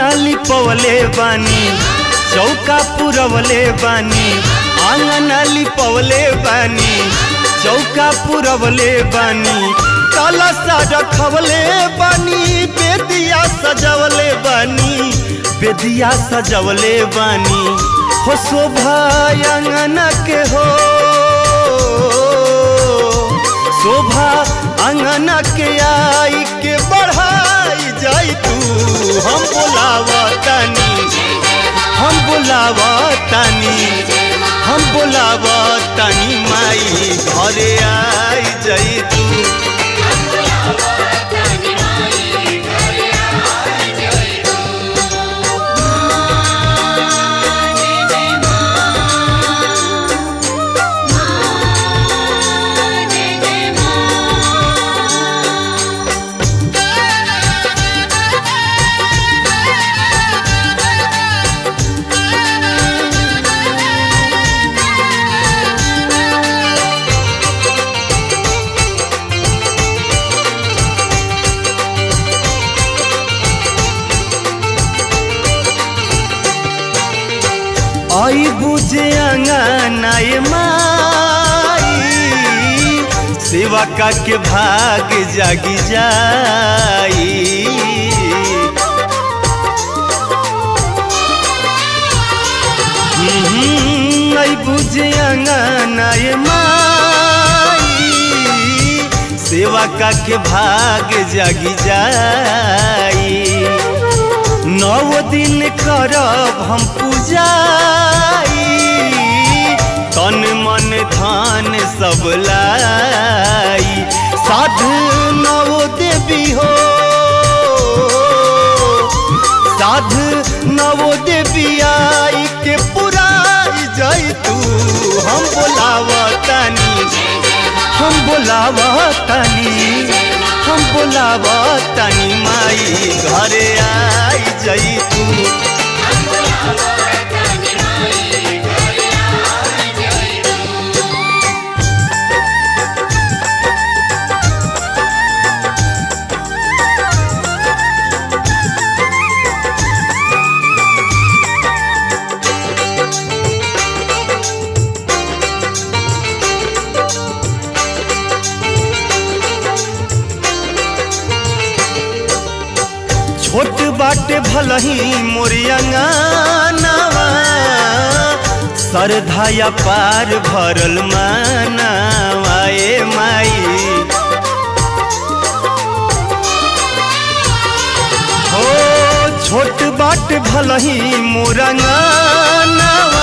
लिपवले बानी चौका पुरवले बानी आंगन लिपवले बानी चौका पुरवले बानी कलशा रखवले बानी बेदिया सजवले बानी बेदिया सजवले बानी हो शोभा अंगन के हो शोभा अंगन के आई के बढ़ाई जाई तू हम बोलावा तानी हम बोलावा तानी हम बोलावा तानी माई घरे आई जाई तू आई बुझे अंगनाए माई सेवा का के भाग जागी जाई हम्म, आई बुझे अंगनाए माई सेवा का के भाग जागी जाई नौ दिन करब हम पूजाई तन मन धन सब लाई साधु नवो देवी हो साधु नवो देवी आई के पुराई जाई तू हम बोलावा तानी हम बोलावा तानी हम बोलावा तानी माई घरे आई जाई तू छोट बाटे भलही मोरियंगानवा सरधाया पार भरल मानवा ए माई हो छोट बाट भलही मोरंगानवा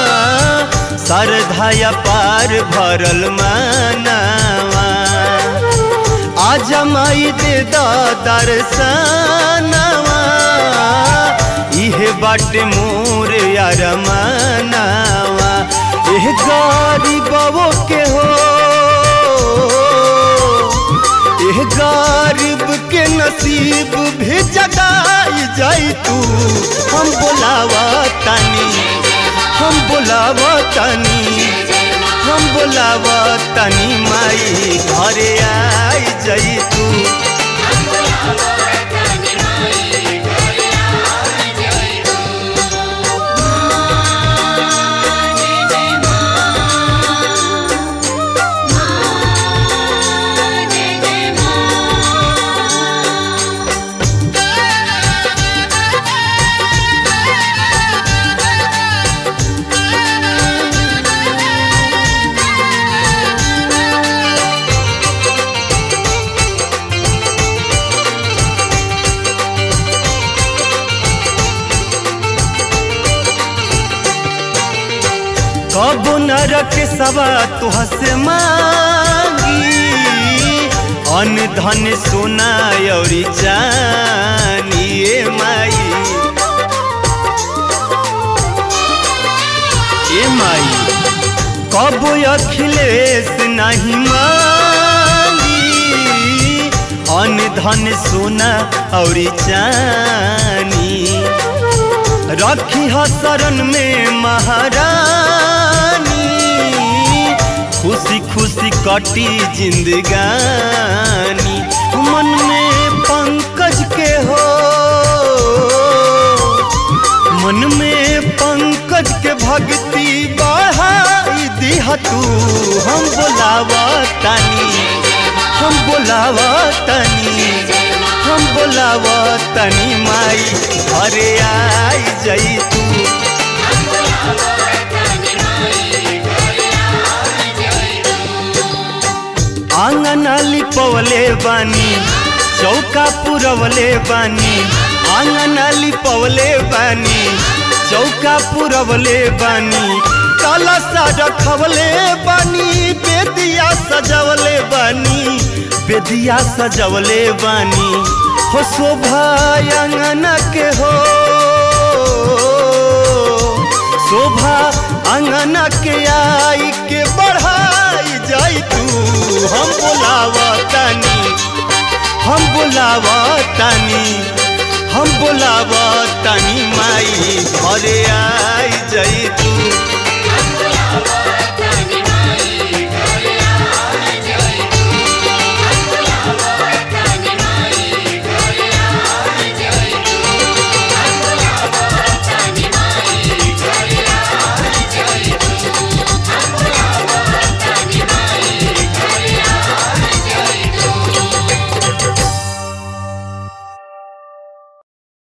सरधाया पार भरल मानवा आज माई दे दर्शनवा इहे बाटे मोर यार मानवा एह गरीबो के हो एह गरीब के नसीब भी जगाई जाई तू हम बोलावा तानी हम बोलावा तानी हम बोलावा तानी माई घरे आई जाई तू कब नरक सवा तुह से मांगी अन धन सोना औरी चानी ए माई ए माई कब अखिलेश नहीं मांगी अन धन सोना औरी चानी रखी ह शरण में महारानी खुशी खुशी कटी जिंदगानी मन में पंकज के हो पंकज के भक्ति बढ़ाई दिह तू हम बोलावा तानी हम बोलावा तानी हम बोलावा तनी माई घरे आई जई तू आंगन लिपवले बानी चौका पुरवले बानी आंगन लिपवले बानी चौका पुरवले बानी कलसा रखवले बानी बेदिया सजवले बानी बेदिया सजवले बानी हो शोभा अंगन के हो शोभा अंगन के आई के बढ़ाई जाई तू हम बोलावा तानी हम बोलावा तानी हम बोलावा तानी माई घरे आई